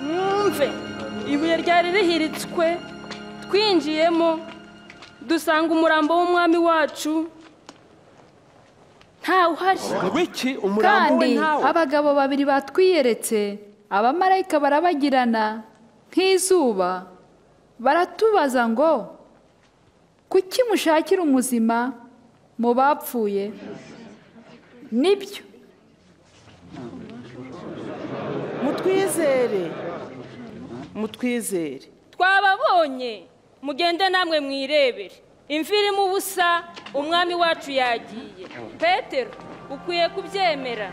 mwumve ibuye ryari rihiritswe twinjiyemo dusanga umurambo w'umwami wacu ntawuhari wiki umurambo we kandi ntawe abagabo babiri batwiyeretse abamarayika barabagirana nk'izuba baratubaza ngo kuki mushakira umuzima mu bapfuye nibyo mutwizere mutwizere twababonye mugende namwe mwirebere imvura irimo ubusa umwami wacu yagiye petero ukwiye kubyemera